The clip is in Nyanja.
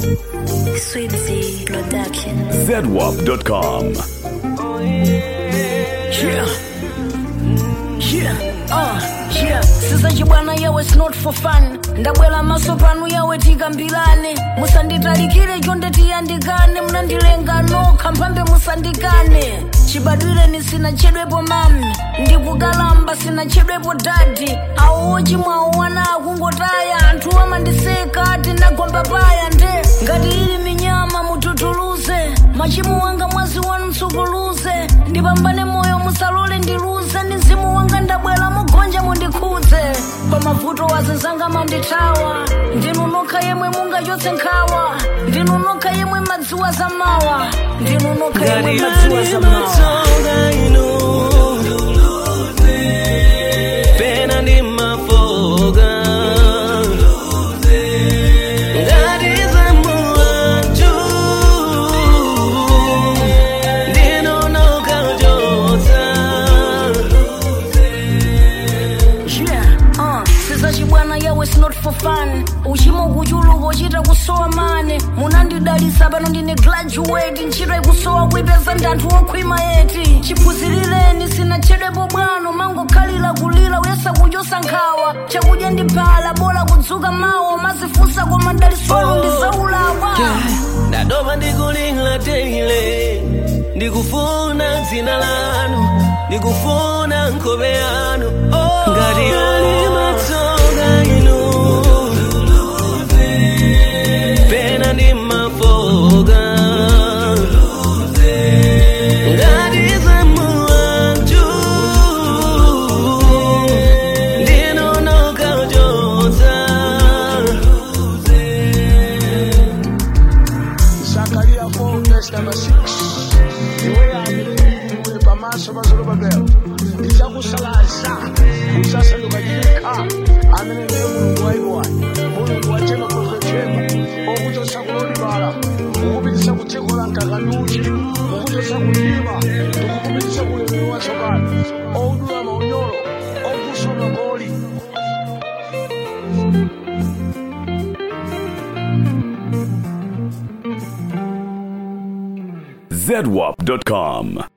Swibzy Production. ZWAP.com. Yeah. Yeah. Uh, yeah. sisachi bwana yawe it's not for fun ndabwera maso panu yawe tikambirane musanditalikire chonde tiyandikane munandilenga nokha mphambe musandikane chibadwireni sinachedwepo mami ndikukalamba sinachedwepo dadi awo ochimwawo wana akungotaya anthu amandiseka ati nagomba paya nde ngati ili minyama mututuluze machimo wanga mwazi wanu msukuluze ndipambane moyo musalole ndiluze ndi mzimu wanga ndabwera mugonja mundikhudze pamavuto wazizanga mandithawa ndinu nokha yemwe mungachotse nkhawa ndinu nokha yemwe madziwa zamawa ndinu nokha yemwe madziwa zamawa pena ndi mafoga ngati zamuwanju ndinonokachotsa Yeah, uh, sizachibwana yawe it's not for fun uchimo kuchuluka uchita kusowa mane munandidalisa pano ndine graduate ntchito ikusowa kuipeza ndi anthu okhwima yeti chiphunzirireni sinachedwepo bwano mangokhalira kulira uyesa kuchosa nkhawa chakudya ndi phala bola kudzuka mawa mazifunsa koma dalisolo ndi zaulawa ndadoma ndikuling'la teile ndikufuna dzina lanu ndikufuna nkhope yanu ngati ali matsoka inu pena ndi mafoga ngati zamuwanju ndinonokachotsa Zakaria 4 verse number 6 iwe yangire pamaso pa zorobabeli ndichakusalaza usasanduka chikha amene naye mulungu waiwani mulungu wachema profechema okuchosa kulolibala ukupitisa ku dziko la mkakanduchi ukuchosa kulima ndikukupitisa kulemero watsopano oudula maunyolo okuswa magoli ZWAP.com.